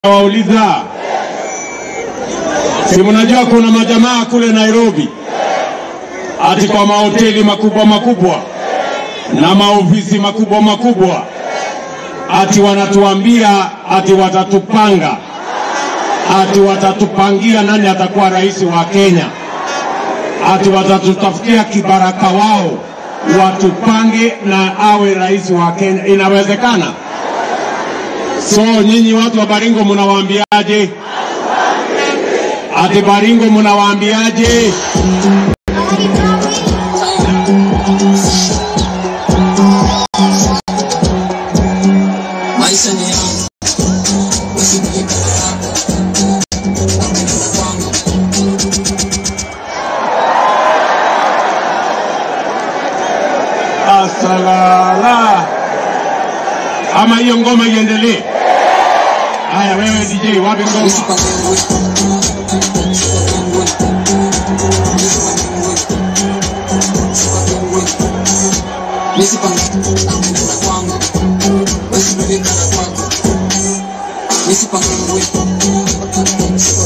Wauliza, si mnajua kuna majamaa kule Nairobi ati kwa mahoteli makubwa makubwa na maofisi makubwa makubwa ati wanatuambia ati watatupanga ati watatupangia nani atakuwa rais wa Kenya, ati watatutafutia kibaraka wao watupange na awe rais wa Kenya. Inawezekana? So nyinyi watu wa Baringo mnawaambiaje? Ati Baringo mnawaambiaje? maisha ni yangu usinilipe yako wapendeza kwangu Asalala. Ama hiyo ngoma iendelee? Haya, wewe DJ, wapi ngoma? usipangengwe usipangengwe usipangengwe usipangengwe wapendeza kwangu usinilipe kwako usipangengwe